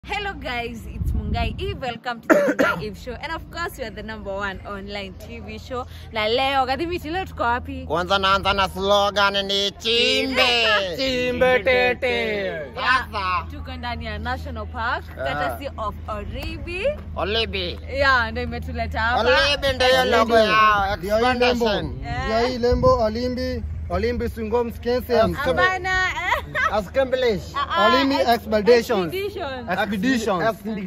Hello guys, it's Mungai Eve. Welcome to the Mungai Eve show. And of course, we are the number one online TV show. Na leo, Gadhimiti, leo tuko wapi? Kwanza naanza na slogan ni chimbe. Chimbe tete. Sasa Tuko ndani ya National Park, courtesy of Oribi. Olibi. Yeah, ndio imetuleta hapa. Olibi ndio hiyo logo yao. Ndio hii lembo. Expansion. Ndio hii lembo Olimbi. Olimbi Swingom Skensem. Hapana. eh, Accomplish. ah, Olimi ex- Expeditions. Expeditions. Expeditions.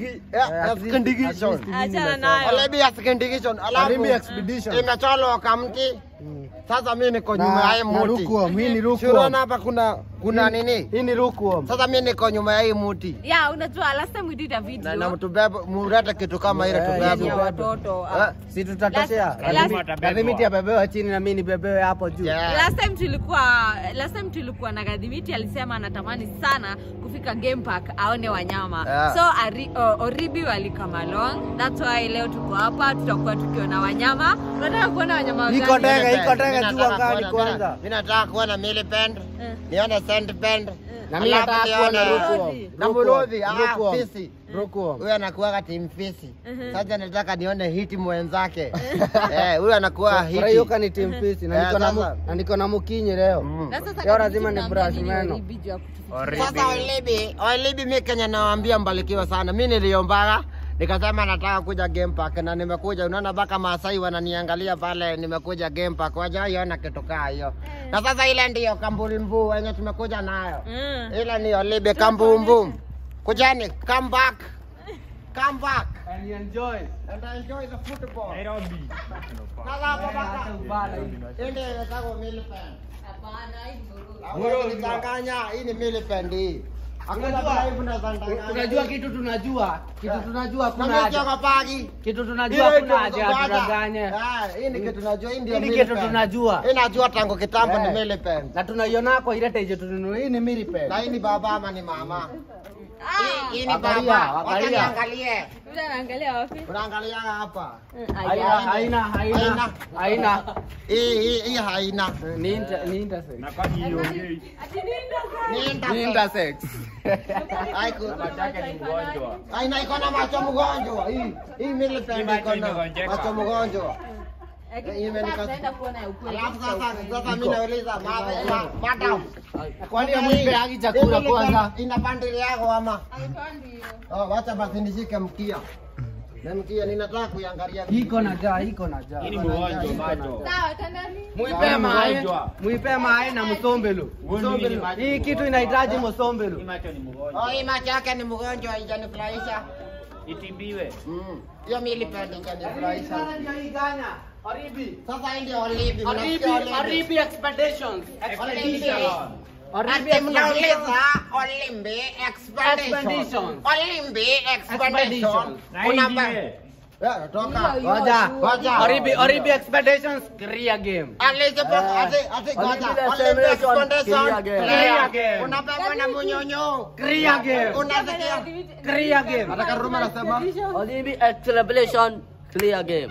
Expedition. Achana nayo. Olibi Expedition. Alafu Olimbi Expedition. imecholwa kamti. Sasa mimi niko nyuma ya hii Na, na muti. lukewarm. Hii ni Unaona lukewarm. hapa kuna kuna nini? Hii ni lukewarm. Sasa mimi niko nyuma ya hii muti. Yeah, unajua last time we did a Na video. na mtubebe murete kitu kama ile Eh, yenye tubebe. watoto. ah. Eh, Si tutatoshea. Last- last- Kadhimiti abebewa chini na mimi nibebewe hapo juu. Yeah. last time tulikuwa last time tulikuwa na Gadhimiti alisema anatamani sana kufika game park aone wanyama Yeah. so ari, o, Oribi walikama along that's why leo tuko hapa tutakuwa tukiona wanyama unataka kuona wanyama Iko gani? ndege, iko Millipede. ndege Mimi juu nataka angani kuona- kwanza. mimi nataka kuona millipede, Eh. nione centipede. Na mimi Alafu nataka kuona nione- lukewarm. Na muluthi, ah, Lukewarm. fisi. Lukewarm. Huyu anakuwaga team fisi. Mhm. Sasa nataka nione hiti mwenzake. Eh, huyu anakuwa hiti. Furahiyoka ni team fisi na Eh, niko na mu- sasa. na niko na mukinyi leo. Mm. Na sasa Leo Gadhimiti lazima ni tunaambia brush nini meno. Oribi juu ya kutufikia? Sasa Olibi, Olibi mimi Kenya nawaambia mbarikiwa sana. Mimi niliombaga nikasema nataka kuja game park na nimekuja. Unaona mpaka Maasai wananiangalia pale, nimekuja game park, wajaiona kitu kaa hiyo. Na sasa ile ndiyo kambumbu wenye tumekuja nayo. Mm. Ile ni Olibi kambumbu. Kujani, come back. Come back. And you enjoy. And enjoy the football. Sasa hapo baka. Ende nataka millipede. Hapana, hii ni Oribi. Hakuna kunidanganya, hii ni millipede hii. Hakuna Unajua- vile hivi unadanganya. Unajua kitu tunajua, kitu tunajua Na kuna mimi haja. sio pagi. Kitu tunajua kuna haja ya tudanganye. Hii ni kitu tunajua, hii ndio Hii ni millipede. kitu tunajua. Hii najua tangu kitambo ni Eh. millipede. Na tunaiona kwa ile teje tununua. Hii ni millipede. Na hii ni baba ama ni mama? Ah, Hii ni Angalia, baba. Wacha angalia. niangalie. yule anaangalia wapi? Unaangalia hapa. Mm, Haina, aya. haina, haina, Haina. haina. Hii hii hii haina. Ni inter, ni intersex. Ati nini ndo Ni Ni intersex. intersex. Haiku. mgonjwa. Haina iko na macho mgonjwa. Hii hii millipede iko na macho mgonjwa. Hii imenika- Tunaenda kuona ya ukweli. Alafu sasa sasa mimi nauliza ma- ma- madam. Kwani hampeagi chakula Hii kwanza? Ina bandili yako ama? Haipandi hiyo. Oh, wacha basi nishike mkia. Na mkia ninataka kuiangalia. Iko na jaa, iko na jaa. Sawa, tandani. Muipe mae, muipe mae na msombelo. Msombelo. Hii kitu inahitaji msombelo. Oh, hii macho yake ni mgonjwa haijanifurahisha. Itibiwe. Mm. Hiyo millipede haijanifurahisha. ndio hii Ghana. Oribi. Sasa hii ndio olivi. Oribi, mnasikia olivi? Oribi expeditions. Expeditions. Oribi Ati mnauliza expeditions. Olimbi expedition. Expeditions. Olimbi expedition. Expeditions. Na Kuna hii ba- ingine. Eh, toka. Hiyo, hiyo, Ngoja. hiyo. Ngoja. Oribi, Oribi expeditions career game. Alizipo Eh. ati ati ngoja. Olimbi Olimbi expedition, expedition. clear game. Clear Clear game. Unabeba na munyonyo. Career game. Unasikia? Career game. Nataka Ruma anasema. Olympi Acceleration Clear Game.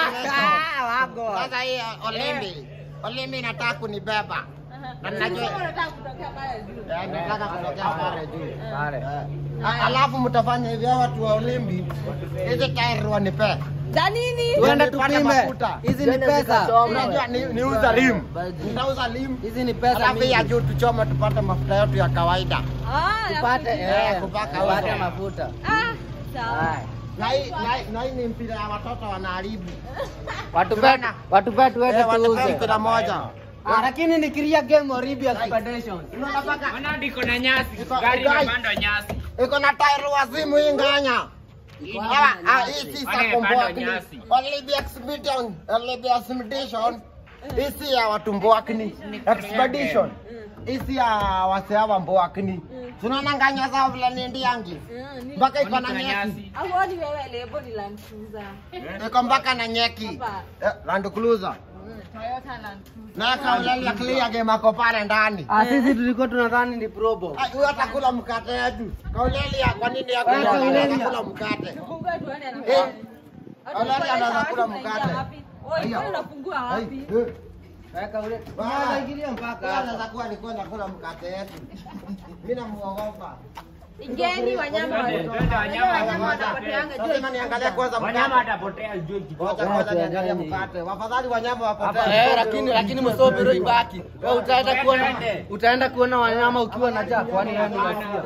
Ah, wago. Sasa hii Olimbi. Olimbi inataka kunibeba. Na najua Unataka kutokea pale juu. Eh, nataka kutokea pale juu. Pale. Eh. A- Alafu mtafanya hivi hao watu wa Olimbi. Hizi tairi wanipe. Za nini? Tuende Nipate tupime. mafuta. Hizi ni Twende pesa. zikachome. Unajua ni niuza lim. Nitauza lim. Hizi ni pesa Alafu hii ya mingi. juu tuchome tupate mafuta yetu ya kawaida. Ah, Tupate nafikiria. eh, kupaka tupate uso. mafuta. Ah, sawa. Haya. Na hii na hii- na hii ni mpira ya watoto wanaharibu. Watu Tunaona. wetu, watu wetu Eh, wetu watoto tuuze. mpira moja. Ah, lakini ni career game Oribi expeditions. Unaona paka Ona ndiko na nyasi. Iko- Gari iko- imepandwa nyasi. iko na tairi wa simu hii nganya. Ah, ah, hii si Wale sa imepandwa komboakini. nyasi. Olibi expedition, Olibi expedition. Hii si ya watu mboakini. Expedition. Hii si ya wase hawa mboakini. Tunaona nganya zao vile ni ndiangi. Mm, ni- Mpaka iko na Kuna nyeki. nyasi. Auoni wewe lebo ni Land Cruiser. Iko mpaka na nyeki. Hapa. Eh, Land Cruiser. Mm, Toyota Land Cruiser. Na kaulali ya clear game ako pale ndani. Ah, sisi tulikuwa tunadhani ni probo. Ah, Huyo atakula mkate yetu. Kauleli ya kwa nini ya Ah, Kauleli ya- atakula mkate? Fungue tuone Eh. anafanya. Kauleli anaweza kula Unaingia mkate. wapi? Oi, Aya. wewe unafungua wapi? Ai, eh. Weka ule. Ah. Unaweza ingilia mpaka Huyo hapa. anaweza kuwa alikuwa anakula mkate yetu. Mimi namuogopa. Ingeni wanyama wa- Twende, twende, wanyama wanyama watapotea. wanapoteanga juu. Lazima niangalie kwanza Wanyama mkate. watapotea juu kitu. Ngoja ngoja niangalie mkate. Wafadhali wanyama Eh, wapotee. lakini lakini msombero ibaki. Wewe utaenda kuona Twende. utaenda kuona wanyama ukiwa na njaa kwani wewe ni ghasia?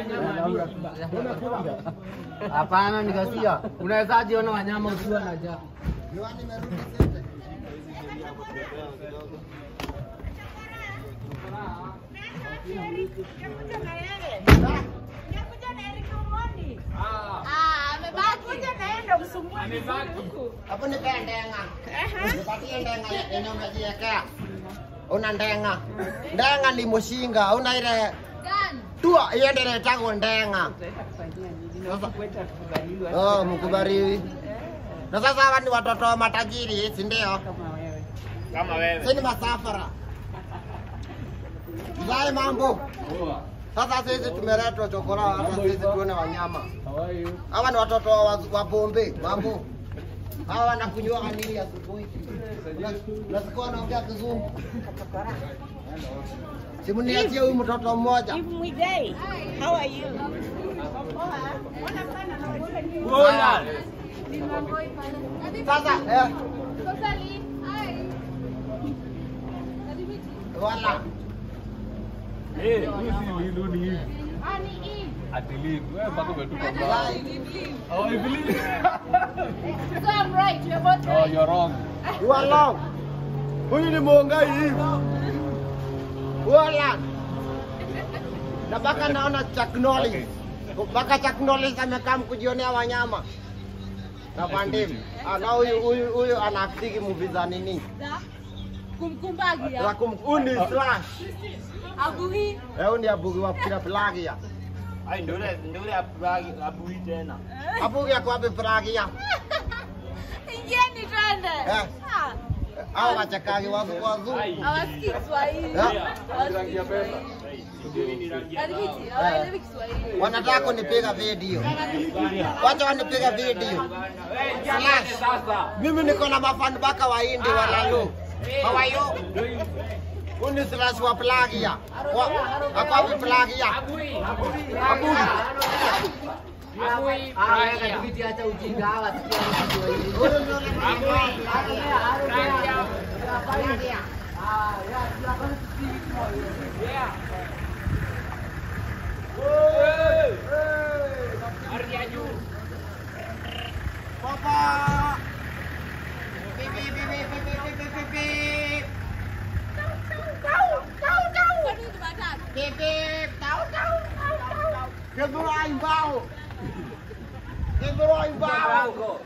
Hapana ni ghasia. Unawezaje ona wanyama ukiwa na njaa? Hapo nipe ndenga. Nipatie ndenga yenye umejiwekea. Una ndenga. Ndenga ni mushinga. Una ile tua hiyo ndio inaitwa ndenga. Oh, mkubariwi. Na sasa hawa ni watoto wa matajiri, si ndio? Kama wewe. Sisi ni masafara. Mzae mambo. Sasa sisi tumeletwa chokora hata sisi tuone wanyama. Hawa ni watoto wa, wa Bombe, mambo. Hawa wanakunywa nini asubuhi? Nasikia wanaongea kizungu. Simu niachie huyu mtoto mmoja. Bora. Sasa eh, wala Eh, huyu si Lilu ni hivi. Ati Lilu. Wewe mpaka umetupa mbao. Oh, hivi Lilu. Oh, you're wrong. you are long. Huyu ni Mongai hivi. Wala. Na mpaka naona Chuck Norris. Mpaka Chuck Norris amekaa kujionea wanyama. Na pandimu. Ah, na huyu huyu huyu anaftiki movie za nini? kumkumbagia Za kum huyu ni slash. aguhi Eh, huyu ni abugi wa kila plagia. Ai ndio ile ndio ile abui abui tena. Abugi ako wapi plagia? ingeni twende Eh. Ah, Hao wachekagi wazungu wazungu. hawasikii Kiswahili Eh. Hawasikii Kiswahili. Adhibiti, hawaelewi Kiswahili Wanataka kunipiga video. Wacha wanipiga video. Slash. Sasa. Mimi niko na mafan baka wa Hindi wa Lalu. How are you? Huyu ni slash wa plagia. Wa- Ako wapi plagia? Abui. Abugi. Abui. Ah, kadhibiti acha ujinga hawa sikia Kiswahili. Huyu ndio ni Papa. Beep, beep, beep, beep, beep, beep, beep, beep, beep. Beep, beep. Tau, tau, tau, tau. Keberai bau. Keberai bau.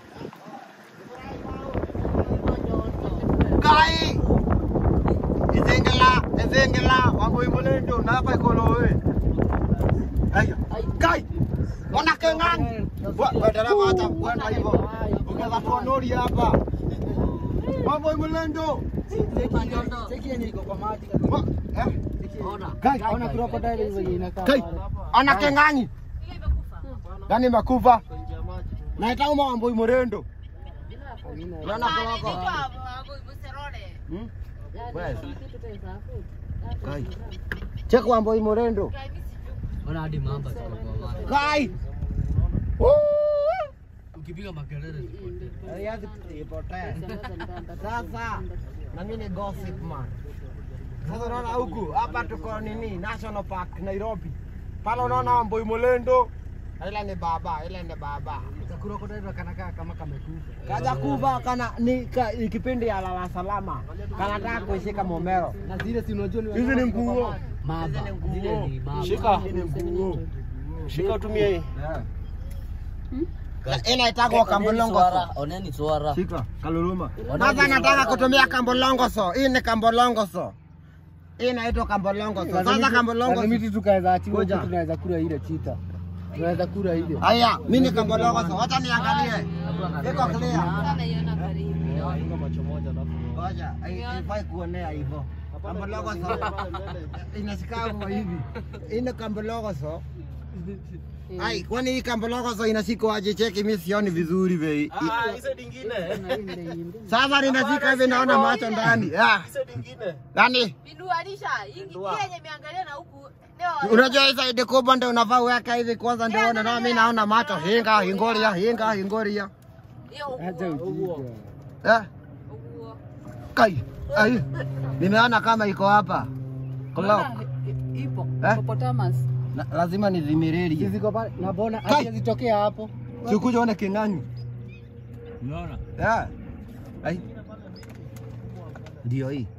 Kai. Ezengela, ezengela, wangoi mulendo na pa kolowe. Aya. Kai. Ona kengang. Wa badala hata kwenda hivyo. Ungeza tuonori hapa. Mambo mulendo. Wa- eh? Kai, Ona crocodile hivyo inakaa. Kai, ana kengangi. Gani makufa? Naita uma wamboi murendo. Unaona koloko? Hmm? Wewe. Kai. Check wamboi murendo. Ona hadi mamba ziko kwa maji. Kai. Woo! Ukipiga makelele zipotee. Yazi ipotee. Sasa na mimi ni gossip man. Sasa unaona huku hapa tuko nini National Park Nairobi. Pale unaona Wamboi Mulendo. Ile ni baba, ile ni baba. Crocodile kanakaa kama kamekufa. Kaja kuva kana ni ka, ni kipindi ya lala salama. Kanataka kuishika Momero. Na zile si unajua ni Hizi ni nguo. mamba. Zile ni mamba. Shika. Shika utumie hii. Inaitagwa kambolongoso. Oneni swara. Shika kaluluma. Sasa nataka kutumia kambolongoso. Hii ni kambolongoso. Hii inaitwa kambolongoso. Sasa kambolongoso. Miti tukaweza atiwa Ngoja. huku tunaweza kula ile chita. Tunaweza kula ile. Haya, mimi ni kambolongoso. Wacha niangalie. Iko clear. naiona karibu Ngoja, hai- haifai kuonea hivyo. Kambolongoso inashika hapo hivi. Hii ni kambolongoso. Ai, kwani hii kambolongoso inashikwa aje? Cheki, mimi sioni vizuri vei. Ah, hizo dingine. Sasa ninashika hivi naona macho ndani. Ah, Hizo dingine. Nani? Pinduanisha, hii hii yenye imeangalia na huku Unajua hii saidi kubwa ndio unafaa uweke hivi kwanza ndio uone. Na mimi naona macho hinga hingoria hinga hingoria. Acha ujinga. Eh? Kai. Ai. Nimeona kama iko hapa. Clock. Ipo. Eh? Hippopotamus. Na, lazima nizimiririe. Ziko pale na bona Kai. hazitokea hapo. Sikuja one king'ang'i. Unaona? Eh. Ai. Ndio hii.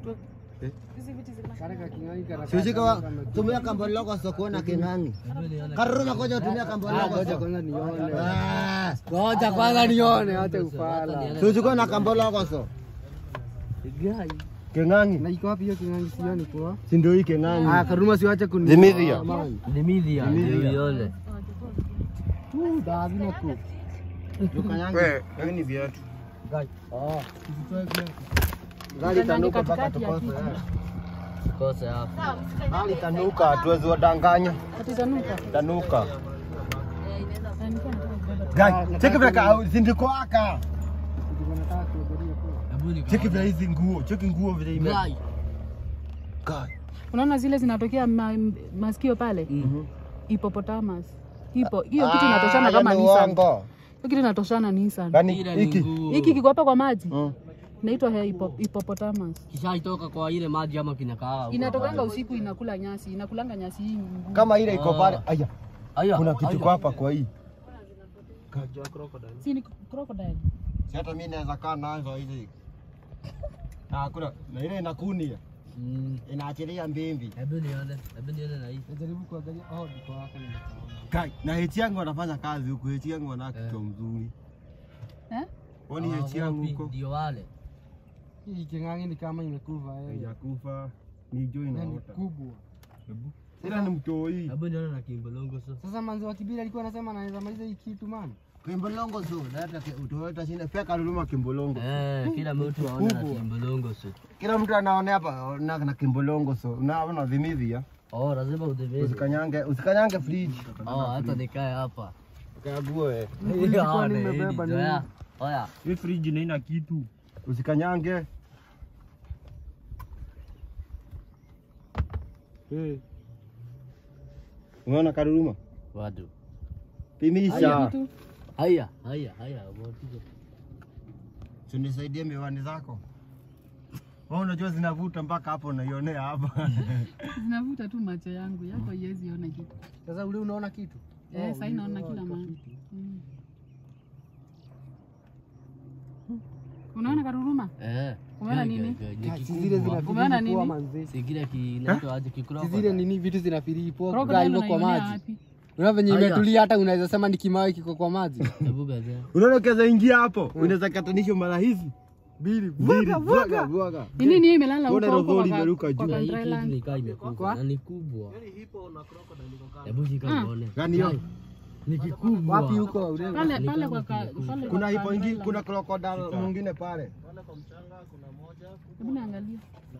Karaka king'ang'i karaka. Sisi kwa tumia kamboloko sio kuona king'ang'i. Karuma koja tumia Ah, kamboloko. ngoja sio. kwanza nione. Ah. Ngoja kwanza nione, acha ufala. Sisi kwa na kamboloko sio. Gai. King'ang'i. Na iko wapi hiyo king'ang'i sioni kwa? Si ndio hii Ah, king'ang'i. Karuma siwache kuni. Dimithia. Ah, man. Dimithia, Dimithia. yole. Tu davi na ku. Wewe, hivi ni viatu. Gai. Ah. Gari tanuka mpaka tukose. eh. Kose hapo. Gari tanuka hatuwezi wadanganya. Atitanuka. Tanuka. Na nilikuwa nataka kubeba. Gai, cheki vile ka zindiko aka. Ndio nataka kuhudhuria kwa. Hebu ni Cheki vile hizi nguo, cheki nguo vile ime. Gai. Gai. Unaona zile zinatokea ma, masikio pale? Hippopotamus. Ipo. Hiyo kitu inatoshana Ah, kama hiyo ni Nissan. uongo. Hiyo kitu inatoshana Nissan. Gani Ile ni hiki? nguo. Hiki kiko hapa kwa maji. Mm. Inaitwa hippo- hippopotamus. Kishaitoka kwa ile maji ama kinakaa. huko Inatokanga pale. usiku inakula nyasi, inakulanga nyasi hii. ngumu. Kama ile iko pale. Aya, Aya. kuna kitu aya. kwa hapa kwa hii. Si ni crocodile. Si hata mimi naweza kaa nazo hizi. Ah, kuna na ile inakunia. Mm. Inaachilia mbimbi. Hebu nione, hebu nione na hii. Najaribu kuangalia. Oh, niko hapa nimesahau. Kai, na heti yangu anafanya kazi huku, heti yangu ana kichwa mzuri. Eh? Wani Ah, heti yangu wapi? huko. Ndio wale. Hii king'ang'i ni kama imekufa yeye. Haijakufa. Ni jo Na ni inaota. kubwa. Ila ni mtoi. Hebu nione na kimbolongo so. Sasa manzi wa Kibira alikuwa anasema anaweza maliza hii kitu man. Kimbolongo so, leta utoleta shine peka luluma kimbolongo. Eh, kila mtu aone na kimbolongo so. Kila mtu anaona hapa na na kimbolongo so. Unaona vimivia. Oh, lazima udhibiti. Usikanyange, usikanyange fridge. Oh, hata nikae hapa. Kague. Nilikuwa Ah, ni nimebeba hili, nini? zoea. Oya. Hii friji haina kitu. Usikanyange. Eh. Unaona karuruma? Wadu. Pimisha. Haya, haya, haya. Motizo. Tunisaidie miwani zako. Wewe unajua zinavuta mpaka hapo unaionea hapa. Zinavuta tu macho yangu, yako haiwezi ona kitu. Sasa ule unaona kitu? Eh, Oh, sasa ule naona unaona kila kwa mahali. kitu. Mm. Unaona karuruma? Eh. Umeona Gai, nini? gai, gai, Ah, ni si zile kikubwa. Umeona zinafiri poa nini? manzi. Si kile kinaitwa aje kikroko. Si zile nini vitu zinafiri poa gai Crocodile hivyo kwa unaionea maji. wapi? Unaona venye Aya. imetulia hata unaweza sema ni kimawe kiko kwa maji. Hebu gaza. Unaona kaza ingia hapo. Unaweza katanisha mara hizi. Bili, Vuaga, vuaga, vuaga. Ni nini hiyo imelala Mbona huko huko rodoli kwa imeruka kwa juu? Na hii Country kitu Land? nikaa imekufa na ni kubwa. Hebu shika uone. Gani hiyo? Ni kikubwa. Wapi huko? Ule- Pale pale kwa ka- pale Kuna kwa hipo Country ingine, Land. kuna crocodile mwingine pale. Hebu niangalie.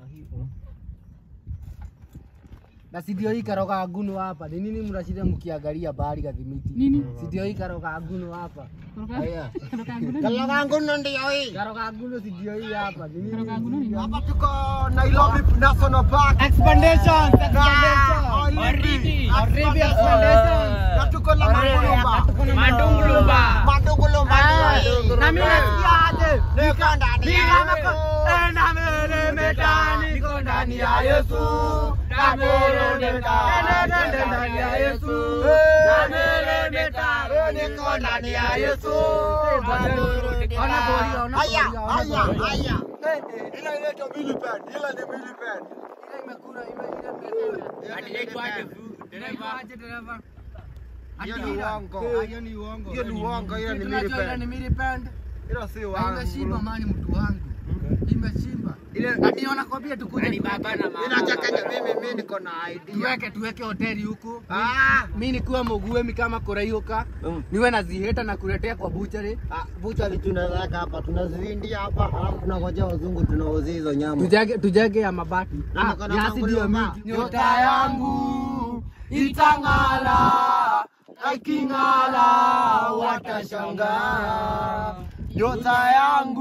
Na si ndio hii karoga ngunu hapa. Ni nini mnashinda mkiangalia bahari Gathimiti? Nini? Si ndio hii karoga ngunu hapa. Kutoka Haya. kutoka nguni. Kala wangu ndio hii. Karoga ngunu si ndio hii hapa. Ni nini? Kutoka nguni ni Hapa tuko Nairobi National Park. Expedition. Oribi. Oribi Expedition. Na tuko na Mandungulumba. Mandungulumba. Mandungulumba. Na mimi nasikia aje? Niko ndani ya Yesu. Na meremeta niko ndani ya Yesu. Na meremeta niko ndani ya Yesu. Na meremeta niko ndani ya Yesu. Ona boli, ona Haya, boli, ona haya, boli. haya. Ila inaitwa millipede, ila ni millipede. Hiyo ni uongo. Hiyo ni uongo. Hiyo ni uongo, hiyo ni millipede. Hilo si Imeshimba uongo. mani mtu wangu. Imeshimba. Ile Ati nakwambia tukuje. baba na inachanganya mimi mimi niko na idea. Tuweke tuweke hoteli huku. Ah, Mi nikuwa muguemi kama Koreiuka. Niwe naziheta na kuletea kwa buchari. ah, buchari tunaweka hapa, tunazivindia hapa, alafu tunangojea wazungu tunauzia hizo nyama. Tujage tujage ya mabati. Na Ah, niko na nyasi ndio manguluma. miti. Nyota yangu itang'ara. Iking'ara watashangaa. Nyota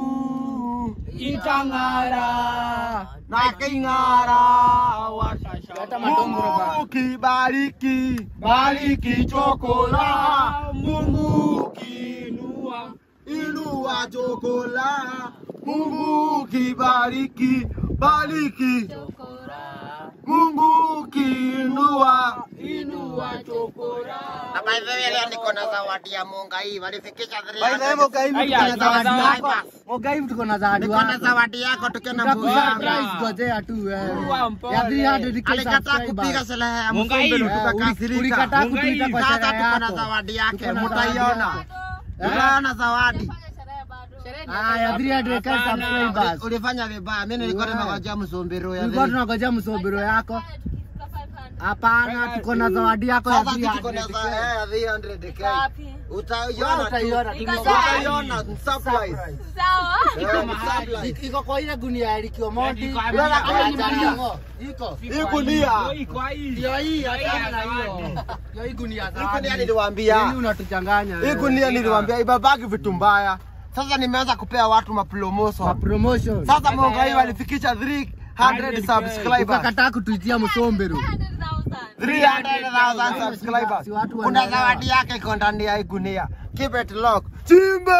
yangu itang'ara. Na iking'ara watashangaa. Mungu kibariki, bariki chokola. Mungu kiinua, inua chokola. Mungu kibariki, bariki Mungu kiinua, inua chokola. Na by the way leo niko na zawadi ya Munga hii. Walifikisha By the way, Mogai, tuko na zawadi yako. Mogai, tuko na zawadi Niko na yako. zawadi yako tukiwa na mbuzi yangu. Tutakusurprise, ngojea tu wewe. Ya 300k Alikataa kupiga subscribers. sherehe ya Munga hii. Msumbe Eh, uli- tukakasirika. ulikataa kutuita kwa Sasa sherehe tuko na yako. zawadi yake, Tuko na zawadi mtaiona. yako. Utaona zawadi. Ah, ya 300k subscribers. Ulifanya vibaya. Mimi nilikuwa Wewe. nimengojea Msumbiro ya Tulikuwa dhiki. tunangojea msobiro yako. Hapana, tuko na zawadi yako ya Sasa sisi tuko na 300k. za- eh, ya 300k. Wapi? Utaiona tu. Utaiona tu. Utaiona, ni surprise. Sawa. Eh, ni surprise. Iko- Iko kwa ile gunia ya Likio Mondi. Iko hapa. Unaona kama ni Iko hapa. mlingo. Iko. Hii gunia. Ndio hii, achana na hiyo. Ndio hii gunia Hii zawadi. gunia niliwaambia. Nini unatuchanganya? Hii wewe? gunia niliwaambia ibabaki vitu mbaya. Sasa nimeanza kupea watu Kwa mapromotion. promotion. Sasa Munga hii walifikisha 300 subscribers. Ukakataa kutuitia msombero. 300,000 subscribers. Si watu Kuna wanaelewa. zawadi yake iko ndani ya hii gunia. Keep it lock. Chimbe!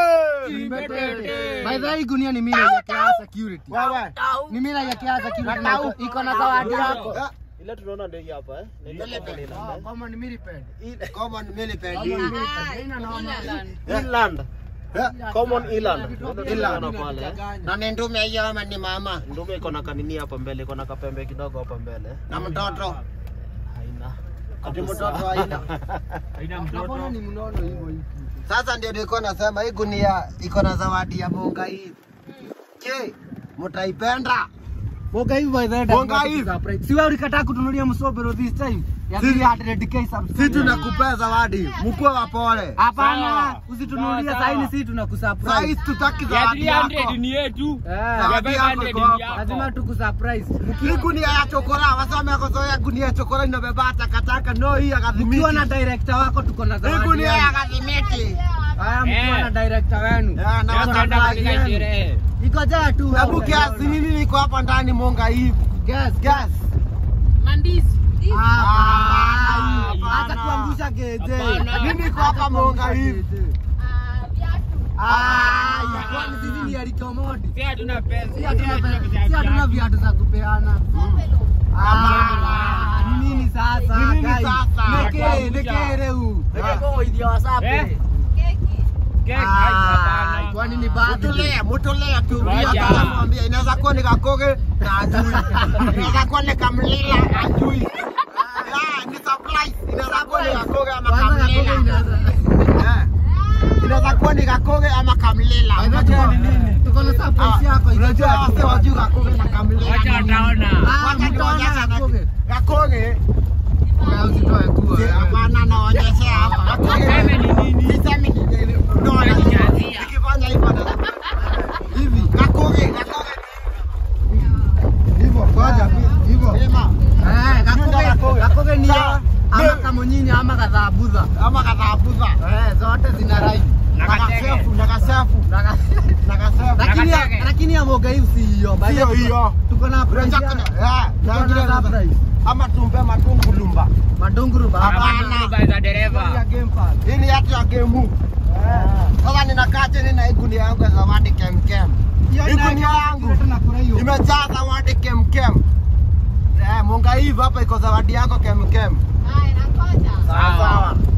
By the way, gunia ni mimi ya Kia security. Wewe. Ni mimi ya Kia security. na iko- Iko na zawadi yako. Eh, Ile tunaona ndio hii hapa eh. Oh, Kama ni millipede. Common millipede. Kama ni millipede. Haina noma. Inland. Eh, Common Inland. Inland. Tunaona pale. eh. Na ni ndume hiyo ama ni mama Ndume iko na kanini hapa mbele, iko na kapembe kidogo hapa mbele. na mtoto. Haina. Ati mtoto haina. Mbona ni mnono hivyo hivi? Sasa ndio nilikuwa nasema hii gunia iko na zawadi ya Munga hii. Je, mtaipenda? Boga hivi by the way. Boga lazima hivi. tukusurprise. Si wewe ulikataa kutunulia msobero this time? Ya Si- 300k Si subscribers. tunakupea zawadi, mkuwe wapole. Hapana, usitunulie saa hii sisi tunakusurprise. Sasa tutaki zawadi yako. Eh, Zawadi yako iko hapa. lazima tukusurprise. Hii gunia ya chokora, wasema yakozoea gunia ya chokora inabeba takataka. No, hii ya Mkiwa kadhimiti. na director wako tuko na Hii zawadi. gunia ya yenu. kadhimiti. Haya, mkiwa na director wenu. Ya, na watangazaji wenu. Iko jaa tu. Hebu hapo. kiasi nini niko hapa ndani Munga hivi. Guess, Gas. Hapana. Hapana. Hata kuangusha geje. Mimi niko hapa Munga hivi. Ah, kwani sisi ni alikomodi. Si hatuna pesa. Si hatuna viatu za kupeana. Ah, ni nini sasa? Ni nini guys? sasa? Neke, neke reu. Ah, kwani ni bado? Mutulia, mutulia tu. Hata mwambie inaweza kuwa ni kakoge na ajui. Inaweza kuwa ni kamlila ajui. Ah, ni surprise. Inaweza kuwa ni kakoge ama Kwanza kakoge kamlila. inaanza. Eh. Inaweza kuwa ni kakoge ama kamlila. Unajua ni nini? Tuko na surprise yako. Unajua wase wajui kakoge na kamlila. Wacha wataona. Ah, Wacha mtaona nionyeshe na- kakoge. Kakoge Wewe usitoe kuwa. Si, Hapana, naonyeshea hapa. Niseme ni nini? Niseme ni nini? Ndio, nikifanya hivyo na- hivi kakoge kakoge hivyo kwanza hivyo Sema, Eh, kakoge, kakoge ni Sawa. ama Ndio. kamunyinyi ama kadhabuza. ama kadhabuza Eh, zote zina rai. na kasefu na kasefu Na ka- na kasefu Lakini ya- lakini ya moga hii si hiyo. By the Sio way, hiyo. Tuko na price. Unataka ya- na- eh, na Tuko na ingine surprise. ama tumpe matungulumba Madunguru baba. Hapana. Ya game pass. hii ni hatu ya gemu sasa ninakaa chini na hii gunia yangu ya zawadi kemkem Hiyo hii ina- gunia yangu tunakula hiyo. imejaa zawadi kemkem eh munga hivi hapa iko zawadi yako kemkem sawa sawa